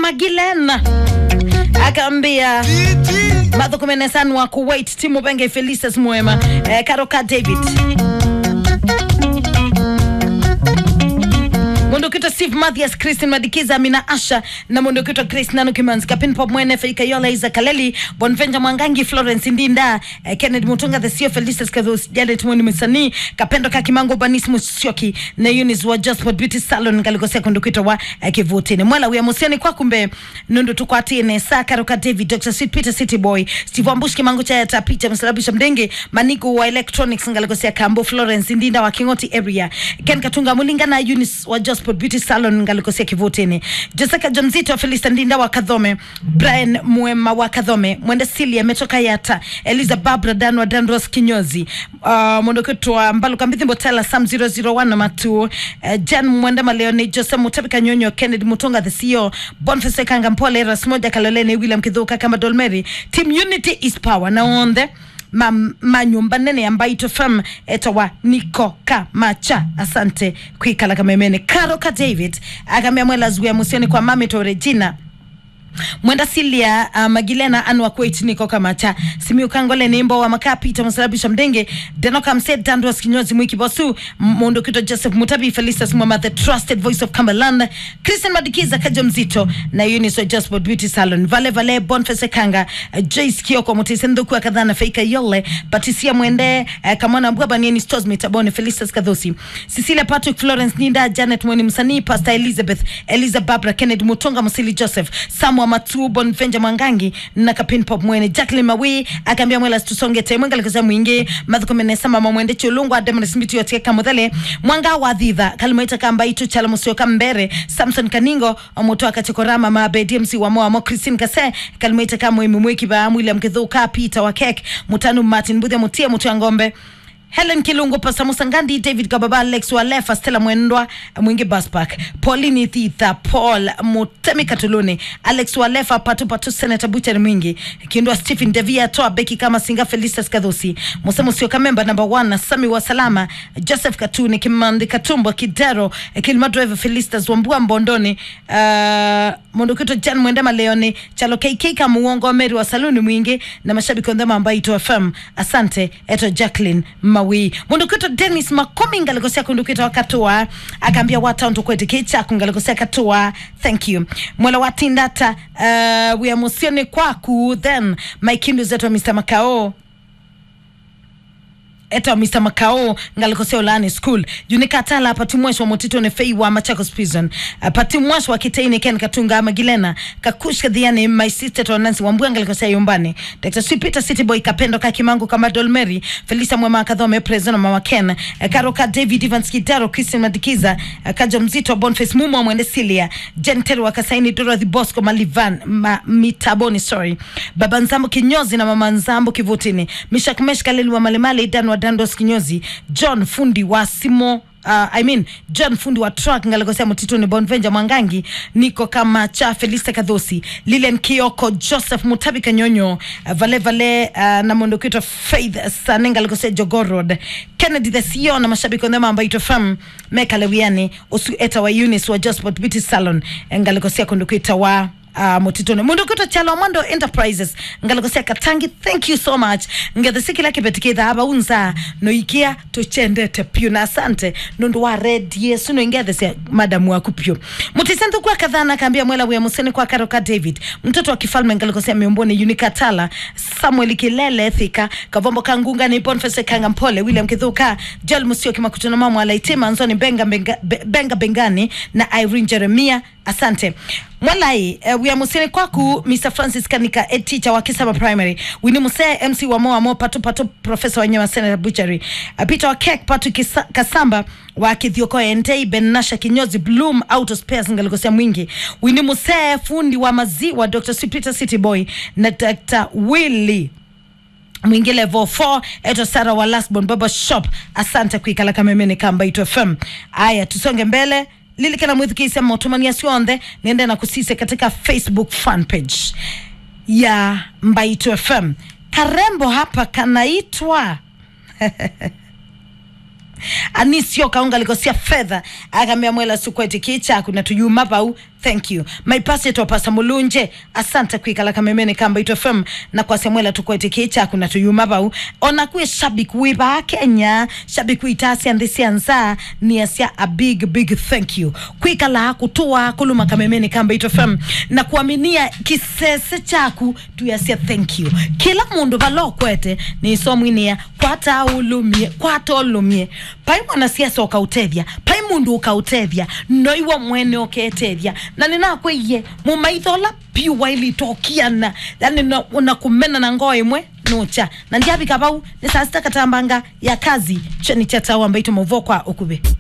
magilena akaambia madhukumenesan wa kuwait timu benge felices mwema eh, karoka david mondokitwa steve mathias christine madikiza amina asha na mondokitwa grace nano kimanzi kapin pop mwene feika yola iza kaleli bonvenja mwangangi florence ndinda eh, kennedy mutunga the sio felices kathos janet mwini misani kapendo kakimango banis musyoki na unis wa josport beauty salon ngalikosea kondokitwa wa eh, kivutini mwela wia musiani kwa kumbe nundu tukwatine sa karoka david dr sweet peter city boy steve ambush kimango cha yata picha msalabisha mdenge maniko wa electronics ngalikosea kambo florence ndinda wa kingoti area ken katunga mulinga na unis wa josport beauty salon ngalikosea kivutini jessica jonzito felista ndinda wa kadhome brian mwema wa kadhome mwende silia ametoka yata eliza barbara dan wa danros kinyozi uh, mwondoketwa mbaluka mbithimbo tela sam 001 na matu uh, jan mwende maleoni jose mutabika nyonyo kennedy mutonga the ceo bonfese kanga mpole rasmoja kalolene william kidhuka kama dolmeri team unity is power na onde ma, manyumba nene ya mbaito fm etawa niko kamacha asante kwikala kamemene karo ka david akamia mwela zuya musioni kwa mami to regina mwenda silia uh, magilena anwa kweit niko kamacha simiu kangole nimbo wa makaa pita msalabisha mdenge denoka mse dandros kinyozi mwiki bosu mundo kito joseph mutabi felicitas mwama the trusted voice of cumberland christian madikiza kajo mzito na uniso josport beauty salon vale vale bonfese kanga uh, joyce kioko mutisenduku akadhana feika yole patisia mwende uh, kamwana mbwaba nieni stos mitabone felicitas kadhosi cecilia patrick florence ninda janet mweni msanii pastor elizabeth eliza barbara kennedy mutonga musili joseph samwa matu bonvenja mwangangi na kapin pop mwene jacqueline mawi akaambia mwela tusonge te mwenga likaza mwingi mathukumenesa mama mwende chulungu ademana simiti yotie kamuthele mwanga wa thitha kalimwaita kamba itu chala musio kambere samson kaningo omuto akachekorama mabe dmc wa moa mo christine kase kalimwaita kama mwiki ba william kithuka peter wa kek mutanu martin budhe mutie mutu ya ngombe helen kilungu pasa musangandi david kababa alex walefa stella mwendwa mwingi baspak paulini thitha paul mutemi katuluni alex walefa patu patu senata buchari mwingi kindwa stephen devia toa beki kama singa felistas kadhusi musemo sio kamemba namba 1 na sami wa salama joseph katuni kimandi katumbo kidero kilima driver felistas wambua mbondoni uh, mondokito jan mwendema leoni chalo kk kama uongo meri wa saluni mwingi na mashabiki ondhema ambayo ito fm asante eto jacqueline mawi mundukito denis makomi ngalikosea kundukito wakatua akaambia watauntu kweti kichaku ngalikosea katua thank you mwela watindata uh, wiamusioni kwaku then maikindu zetu mr makao eta Mr. Makao ngalikosea ulani school junikatala pati mwash wa motito ne fei wa Machakos prison uh, pati mwash wa kitaini ken katunga magilena kakushka dhiani my sister to Nancy wambua ngalikosea yumbani Dr. Sweet Peter City Boy kapendo ka kimangu kama Dolmeri Felisa Mwema kadhome president mama Ken uh, Karoka David Evans Kidaro Christian Madikiza uh, kaja mzito Boniface Mumo mwende Silia Gentel wa Kasaini Dorothy Bosco Malivan ma, Mitaboni sorry Baba Nzambo kinyozi na mama Nzambo kivutini Mishak Mesh Kaleli wa Malimali Dan wa dandos kinyozi john fundi wa simo uh, I mean john fundi wa truck ngalikosea mtituni bonvenja mwangangi niko kama cha felista kadhosi lilian kioko joseph mutabi kanyonyo uh, vale vale uh, na mondokitwa faith sane ngalikosea jogorod kennedy the ceo na mashabiki ondhema ambayo itofam mekalewiani usu eta wa unis wa josport beauty salon ngalikosea kondokita wa uh, mutitone mundu kuto chalo mwando enterprises ngalikosea katangi thank you so much ngethisikila kipetikitha aba unza noikia tuchendete pyu na asante nundu wa red yesu noingethesia madamu waku pyu mutisenthu kwa kadhana kaambia mwela wia museni kwa karoka david mtoto wa kifalme ngalikosea miumboni unikatala samuel kilele thika kavombo kangunga ni bonfese kanga mpole william kithuka joel musio kimakutuna mamu alaitima nzoni benga, benga, benga bengani na irene jeremia asante mwalai uh, wiamusini kwaku mr francis kanika head teacher wa kisama primary wini musee mc wa moa mo patu patu profesa wanyama senator butchery uh, peter wa kek patu kisa, kasamba wa kithioko entei benasha kinyozi bloom auto spares ngalikosea mwingi wini musee fundi wa maziwa dr sweet city boy na dr willy mwingi level 4 eto sara wa lastborn baba shop asante kuikala kamemene kamba ito fm aya tusonge mbele lilikana mwithikisia motumania sionthe niende na kusise katika facebook fan page ya mbaito fm karembo hapa kanaitwa anisio kaunga likosia fedha akamia mwela sukweti kicha kuna tuyuma pau thank you my pastor pasa mulunje asante kwikala kamemene kamba ito fm na kwa semwela tukweteke chaku na tuyuma bau ona kwe shabik wiba kenya shabik witasi andisi anza ni asia a big big thank you kwikala kutua kuluma kamemene kamba ito fm na kuaminia kisese chaku tuyasia thank you kila mundu balokwete ni somwinia kwata ulumie kwata ulumie pai mwanasiasa ukautethia pai mundu ukautethia noiwa mwene uketethia na ninakwiye mumaithola piwa ilitokiana yani na, na kumena na ngoo imwe nucha na ndiabika bau ni saa sita katambanga ya kazi cheni cha tawa ambaito muvokwa ukube